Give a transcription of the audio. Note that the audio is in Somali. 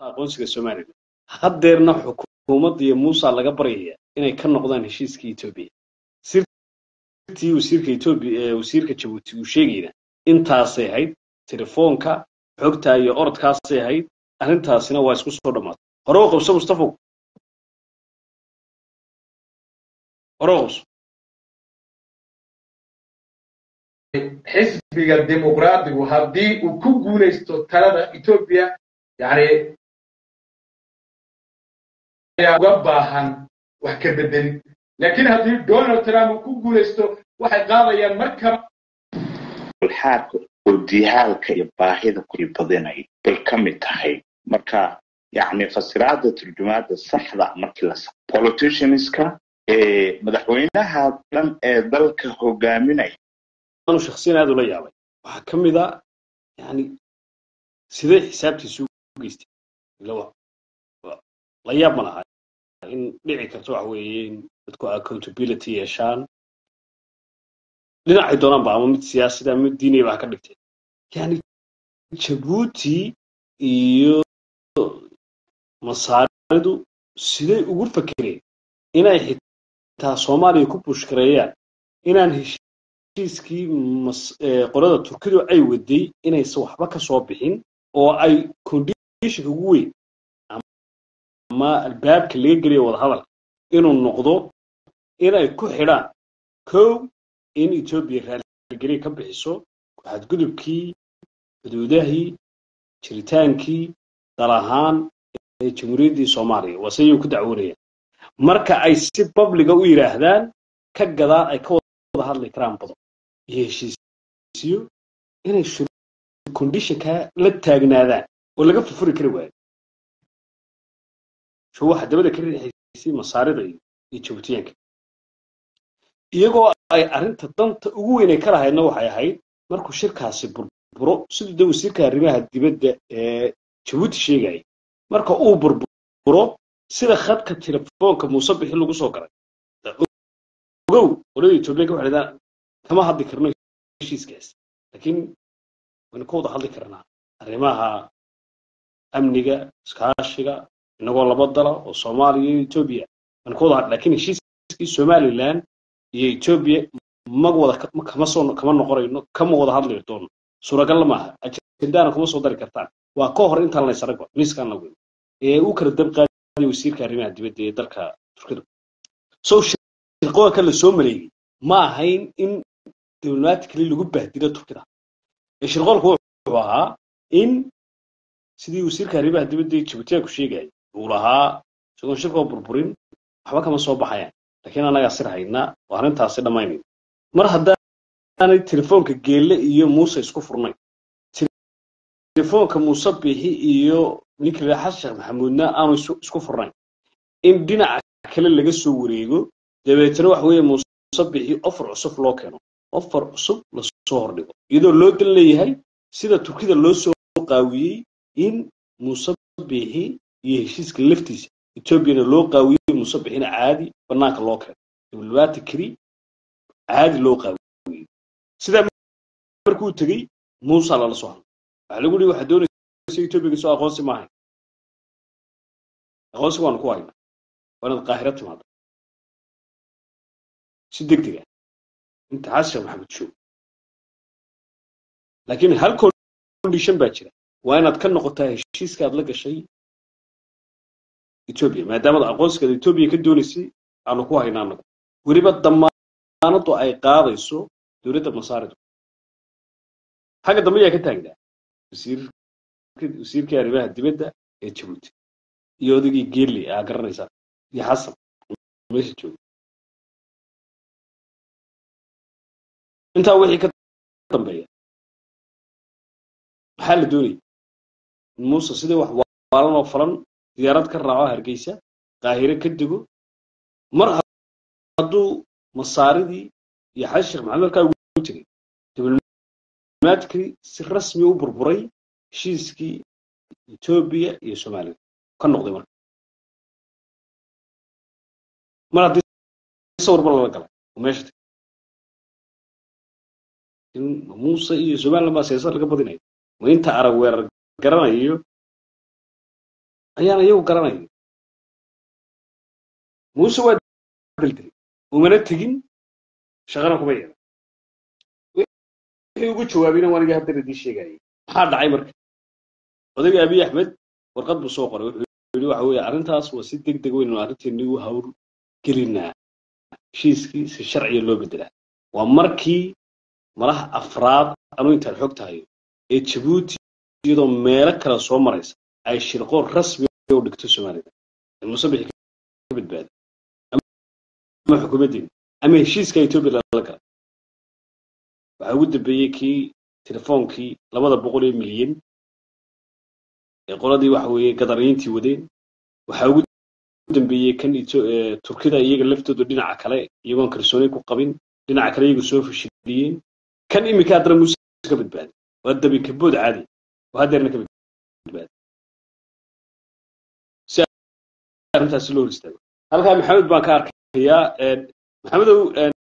aqoonsiga somalilan haddeerna xukuumadda iyo muusa laga baryaya inay ka noqdaan heshiiska etoobiya sirtii wasiirka etoobiya wasiirka jabuuti uu sheegayna intaasay ahayd telefoonka xogtaa iyo orodkaasay ahayd arrintaasina waa isku soo dhammaatay hore u qabso mustafow hore u qabso xisbiga dimuqraadigu haddii uu ku guulaysto talada etoobiya yani ayaa uga baahan wax ka bedelin laakiin haddii donald trump uu ku guulaysto waxay qaadayaan markaba ulxaarka oo dihaalka iyo baahida ku badinay bay ka mid tahay marka yacni fasiraada turjumaada saxda markii la politicianska madaxweynaha dhan ee dalka hogaaminaya anu shaksiyan aad ula yaabay waxaa ka mid a yani sidee xisaabtiisu u geystay la yaab ma laha in dhici karto waxa weeye in dadku accountability yeeshaan dhinacay doonaan ba ama mid siyaasada ama mid diiniya ba ha ka dhigtay yani jabuuti iyo masaaridu siday ugu fakereen inay xitaa soomaaliya ku bushkareeyaan inaan heshiiskii qolada turkidu ay waday inaysan waxba ka soo bixin oo ay conditionka ugu weyn ama albaabka laga geliyo wadahadalka inuu noqdo inay ku xidhaan kow in etoobiya raaligeliya ka bixiso xadgudubkii xuduudahii jiritaankii dal ahaan ee jamhuuriyaddii soomaaliya waa se iyagu ku dacwoonayaan marka ay si babliga u yidhaahdaan ka gadaan ay ka wada hadli karaan badan iyo heshiisiyo inay conditionka la taagnaadaan oo laga furfuri kari waayo sho waxa dabada ka riixaysay masaarida iyo jabuutiyaanka iyagoo ay arrinta danta ugu weyn ay ka lahaydna waxay ahayd markuu shirkaasi burburo siduu de wasiirka arrimaha dibadda ee jabuuti sheegaya marka uu burburo sida khadka telefoonka muuse bixi lagu soo galay ogow qolada etoobiyanka waxay dhahdaan kama hadli karno heshiiskaas laakiin waynu ka wada hadli karnaa arrimaha amniga iskaashiga inagoo laba dala oo soomaaliya iyo etoobiya waynu ka wada hadli lakiin heshiiskii somaliland iyo etoobiya ma wada kama soo kama noqonayno kama wada hadli doono suuragalla maaha ajendaana kuma soo dari kartaan waa ka hor intaan la ysaragba miiskaan la weyn ee u kala dab qaadiya wasiirka arrimaha dibadda ee dalka turkida so shirqooyinka la soo maleeyey ma ahayn in diblomatically lagu bahdilo turkida ee shirqoolku wuxuu ahaa in sidii wasiirka arrimaha dibadda ee jabuutiyaanku sheegaya uu lahaa isagoon shirkoo burburin waxba kama soo baxayaan laakiin annagaa sir haynaa oo arrintaasi dhammaynayo mar haddaanay telefoonka geelle iyo muuse isku furnayn telefoonka muuse bixi iyo ninkii xasan sheekh maxamuudna aanu isku furnayn in dhinaca kale laga soo wareego dabeetana waxa weeye muuse bixi ofar cusub loo keeno ofar cusub lasoo hordhigo iyadoo loo dan leeyahay sida turkida loo soo qaawiyey in muuse bixi iyo heshiiska laftiisa etoobiyana loo qaawiyey muuse bixina caadi banaanka loo keeno diblomatically caadi loo qaawiyey sidaa markuu tegey muusa lala soo hadlay waxaa lagu yihi waxaa doonaysa etoobiya soo aqoonsi maahayn aqoonsi waanu ku haynaa waa inaad qaahiro timaada si deg deg ah inta xasan sheekh maxamed joog laakiin hal condition baa jira waa inaad ka noqotaa heshiiska aad la gashay etoobiya maadaamad aqoonsigaad etoobiya ka doonaysay aanu ku haynaa anagu weliba damaanadu ay qaadayso dowladda masaaridu xagga dambe ayaa ka taagnaa wasiirkii arrimaha dibadda ee jabuuti iyo odaygii geeli aa garanaysaa iyo xasan meesha jooga intaa wixii ka dambeeya maxaa la doonaya in muuse sidii wax waalan oo falan diyaarad ka raaco hargeysa qaahire ka dego mar hadduu masaaridii iyo xasan sheekh maxamed markaa ugu tegey diblomatically si rasmi u burburay heshiiskii etoobiya iyo somaliya ka noqday marka mar haddii sawirba lala galay oo meesha tegay in muuse iyo somaliland baa siyaasad laga badinayo ma inta arag weerar garanayo ayaana iyagu garanaya muuse waa daldilay umana tegin shaqana kuma yeelan wixii ugu jawaabayna waan iga haddana idii sheegayay maxaa dhacay marka odayga abiy axmed warqad buu soo qoray wuxuu yidhi waxa weeye arrintaas waa si deg deg weyn arrinteennii u hawl gelinaa heshiiskii si sharciya loo bedelaa waa markii malaha afraad anuu intaan xog tahayo ee jabuuti iyadoo meelo kale soo maraysa ay shirqoor rasmi u dhigto soomaalida muuse bixi ka badbaada ama xukuumaddeena ama heshiiska etoobiya lala gala waxaa ugu dambeeyey kii telefoonkii labada boqol ee milyan ee qoladii waxa weeye gadariyiintii wadeen waxaa ugu dambeeyey kan turkida iyaga laftoodu dhinaca kale iyagoon kalsooni ku qabin dhinaca kale iyagu soo fashiliyeen kan iminka haddana muuse ka badbaaday waa dabi kabood caadi oo haddeerna ka badbaaday si arrintaasi loo hor istaago halkaa maxamed baan ka arkayaa maxamedow